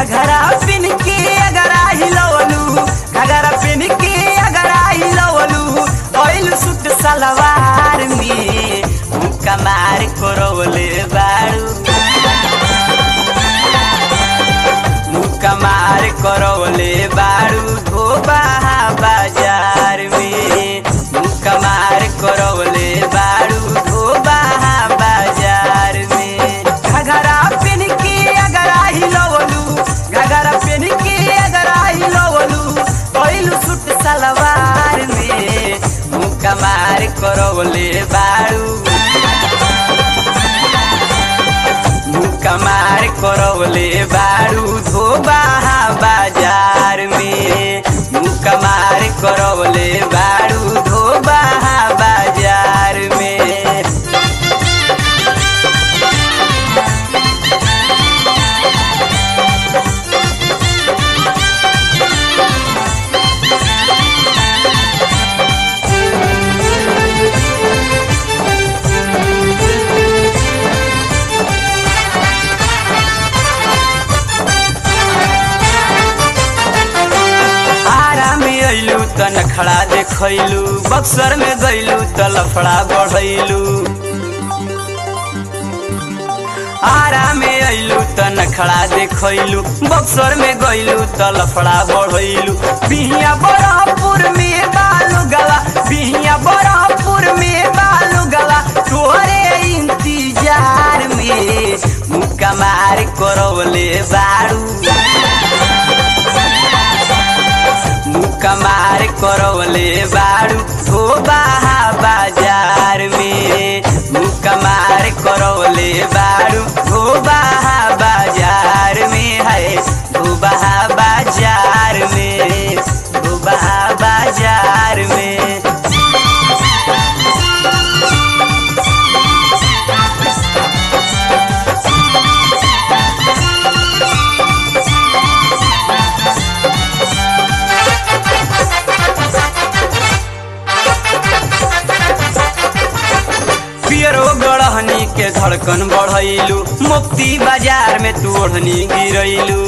घघरा पिन के अगरा हिलवलू घघरा पिन के अगरा हिलवलू ऑयल सूट सलवार में मुक्का मार करवले बारू मुक्का मार करवले बारू धोबा बाजार में मुक्का मार करवले बारू धोबा बाजार में घघरा पेन के अगरा हिलवलू घघरा पेन के अगरा हिलवलू पहिलू सूट सलवार में मुक्का मार करवले बारू कमार करवले बारू धोबा बाजार में कमार करवले बारू धोबा बाजार में आरा में अइलू त नखड़ा देखैलू बक्सर में गइलू त लफड़ा बढ़ैलू आरा में अइलू त नखड़ा देखैलू बक्सर में गइलू त लफड़ा बढ़ैलू बिहिया बड़हपुर में बालू गला बिहिया बड़हपुर में बालू गला तोरे इंतजार में मुक्का मार करवले बारू कमार करवले बारू धोबा बाजार में कमार करवले बारू धोबा बाजार में है धोबा बाजार में धोबा बाजार में पियरो गढ़हनी के धड़कन बढ़ैलू मुक्ति बाजार में तू ओढ़नी गिरैलू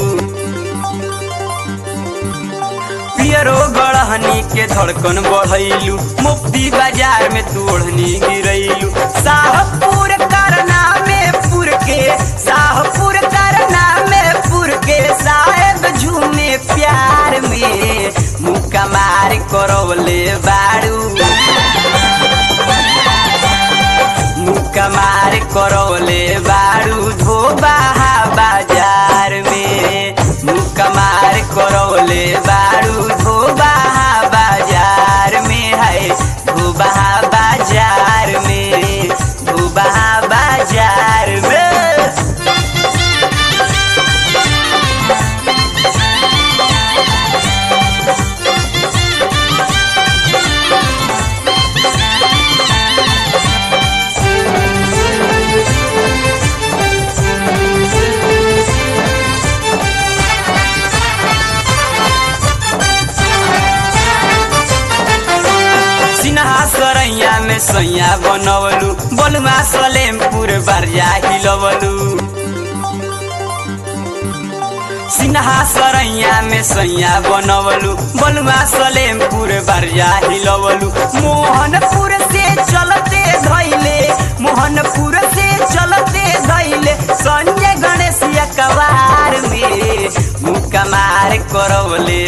पियरो गढ़हनी के धड़कन बढ़ैलू मुक्ति बाजार में तू ओढ़नी गिरैलू शाहपुर करना में पुर के शाहपुर करना में पुर के साहेब झूमे प्यार में मुक्का मार करवले बारू कमार करवले बारू धोबा बाजार में कमार करवले बारू धोबा बाजार में है धोबा बाजार में धोबा बाजार में सिन्हा सरैया में सैया बनवलू बलुआ सलेमपुर बारिया हिलवलू सिन्हा सरैया में सैया बनवलू बलुआ सलेमपुर बारिया हिलवलू मोहनपुर से चलते धैले मोहनपुर से चलते धैले संजय गणेश कबार में मुक्का मार करवले